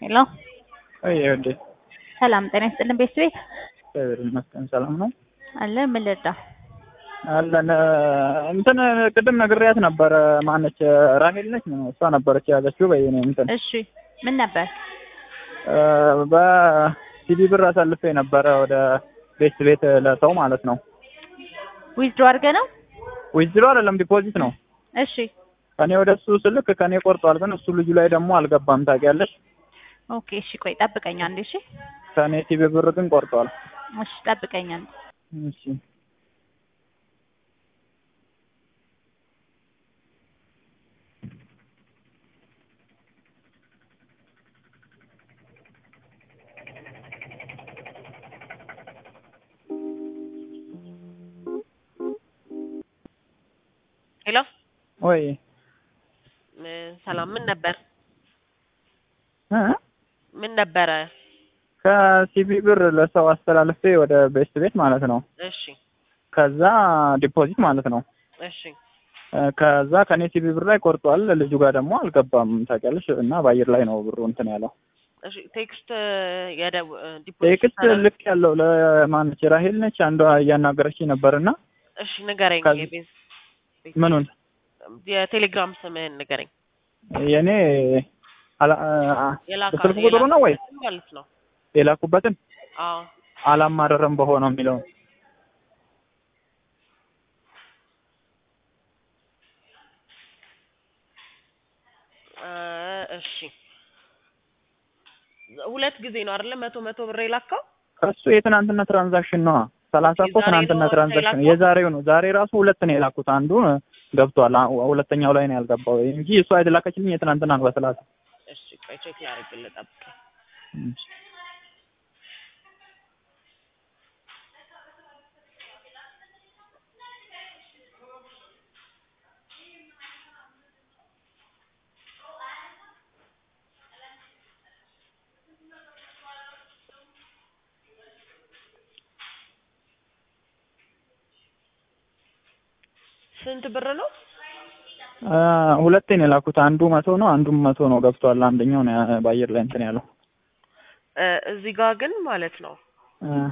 ሄሎ አይ ወዴ ሰላም ጤና ይስጥልን ቤት ቤት እግዚአብሔር ይመስገን ሰላም ነው አለ ምን ልርዳ? አለን እንትን ቅድም ነግሬያት ነበረ ማነች ራሄል ነች እሷ ነበረች የያዘችው በየኔ እንትን እሺ ምን ነበር? በሲዲ ብር አሳልፌ ነበረ ወደ ቤት ቤት ለሰው ማለት ነው ዊዝድሮ አድርገህ ነው? ዊዝድሮ አይደለም ዲፖዚት ነው እሺ ከኔ ወደ እሱ ስልክ ከኔ ቆርጧል ግን እሱ ልጁ ላይ ደግሞ አልገባም ታውቂያለሽ ኦኬ እሺ ቆይ ጠብቀኝ አንዴ እሺ ከኔ ሲቢ ብር ግን ቆርጧል እሺ ጠብቀኝ አንዴ እሺ ሄሎ ወይ ሰላም ምን ነበር እ ምን ነበረ? ከሲቢ ብር ለሰው አስተላልፌ ወደ ቤት ቤት ማለት ነው እሺ ከዛ ዲፖዚት ማለት ነው እሺ ከዛ ከኔ ሲቢ ብር ላይ ቆርጧል ልጁ ጋር ደግሞ አልገባም ታውቂያለሽ እና በአየር ላይ ነው ብሩ እንትን ያለው እሺ ቴክስት የደው ቴክስት ልክ ያለው ለማነች ራሄል ነች አንዷ እያናገረች ነበርና እሺ ንገረኝ ከዚ- የቤዝ ምኑን የቴሌግራም ስምህን ንገረኝ የኔ አላ- አ- የላካ ስልክ ቁጥሩ ነው ወይ ማለት ነው የላኩበትን አዎ አላማረረም በሆነው የሚለው እ እሺ ሁለት ጊዜ ነው አይደለ መቶ መቶ ብር የላካው ከሱ የትናንትና ትራንዛክሽን ነዋ ሰላሳ እኮ የዛሬ ትናንትና ነው ትራንዛክሽን የላከው? የዛሬው ነው ዛሬ ራሱ ሁለት ነው የላኩት አንዱ ገብቷል አ- ሁለተኛው ላይ ነው ያልገባው እንጂ እሷ የተላከችልኝ የትናንትና ነው በሰላሳ እሺ ቆይ ቼክ ላድርግልህ ጠብቅ ስንት ብር ነው አ፣ ሁለቴ ነው የላኩት አንዱ መቶ ነው አንዱም መቶ ነው ገብቷል አንደኛው ነው ያ- በአየር ላይ እንትን ያለው እ እዚህ ጋር ግን ማለት ነው አ፣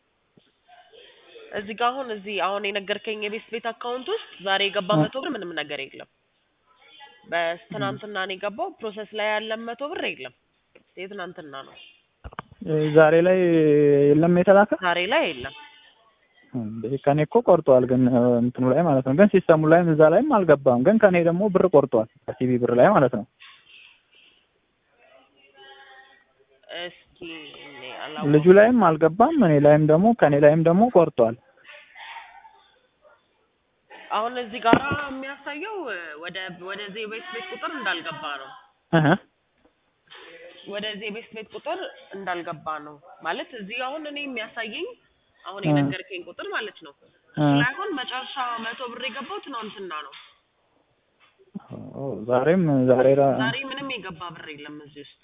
እዚህ ጋር አሁን እዚህ አሁን የነገርከኝ የቤት ቤት አካውንት ውስጥ ዛሬ የገባ እ። መቶ ብር ምንም ነገር የለም። በትናንትና ነው የገባው። ፕሮሰስ ላይ ያለ መቶ ብር የለም። የትናንትና ነው። ዛሬ ላይ የለም የተላከ ዛሬ ላይ የለም። እንዴ ከኔ እኮ ቆርጧል ግን እ፣ እንትኑ ላይ ማለት ነው ግን ሲስተሙ ላይም እዛ ላይም አልገባም ግን ከኔ ደግሞ ብር ቆርጧል ከሲቢ ብር ላይ ማለት ነው እስኪ እኔ አላወኩም። ልጁ ላይም አልገባም እኔ ላይም ደግሞ ከኔ ላይም ደግሞ ቆርጧል አሁን እዚህ ጋር የሚያሳየው እ፣ ወደ ወደዚህ የቤት ቤት ቁጥር እንዳልገባ ነው። እህ ወደዚህ የቤት ቤት ቁጥር እንዳልገባ ነው ማለት እዚህ አሁን እኔ የሚያሳየኝ አሁን እ። የነገርከኝ ቁጥር ማለት ነው እ። ላይ አሁን መጨረሻ መቶ ብር የገባው ትናንትና ነው። ኦ፣ ዛሬም ዛሬ ራ- ዛሬ ምንም የገባ ብር የለም እዚህ ውስጥ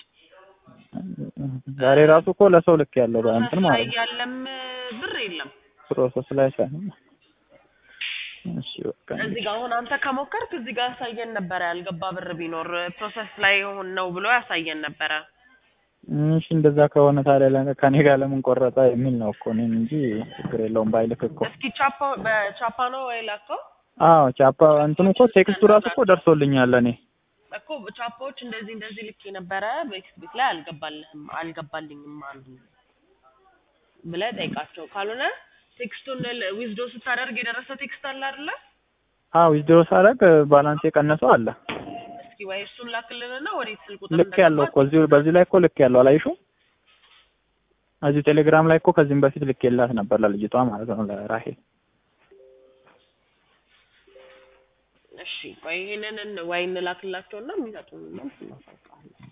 ዛሬ ራሱ እኮ ለሰው ልክ ያለው በእንትን ፕሮሰስ ላይ ማለት ነው ያለም ብር የለም። ፕሮሰስ ላይ ሳይሆን እሺ በቃ እዚህ ጋር አሁን አንተ ከሞከርክ እዚህ ጋር ያሳየን ነበረ ያልገባ ብር ቢኖር ፕሮሰስ ላይ ሆን ነው ብሎ ያሳየን ነበረ። እሺ እንደዛ ከሆነ ታዲያ ለ- ከኔ ጋር ለምን ቆረጠ የሚል ነው እኮ እኔም እንጂ ችግር የለውም ባይልክ እኮ እስኪ ቻፓ በቻፓ ነው ወይ ላከው አዎ ቻፓ እንትኑ እኮ ቴክስቱ ራሱ እኮ ደርሶልኛል እኔ እኮ ቻፓዎች እንደዚህ እንደዚህ ልክ የነበረ በኤክስ ቤት ላይ አልገባልህም አልገባልኝም አሉ ብለህ ጠይቃቸው። ካልሆነ ቴክስቱን ዊዝዶ ስታደርግ የደረሰ ቴክስት አለ አይደለ? አዎ ዊዝድሮ ሳደርግ ባላንስ የቀነሰው አለ እስኪ ወይ እሱን ላክልንና ወዴት ስልክ ቁጥር ልክ ያለው እኮ እዚሁ በዚህ ላይ እኮ ልክ ያለው አላይሹም እዚሁ ቴሌግራም ላይ እኮ ከዚህም በፊት ልክ የላት ነበር ለልጅቷ ማለት ነው ለራሄል እሺ ቆይ ይሄንን ወይ እንላክላቸውና የሚሰጡን መልስ እናሳውቃለን።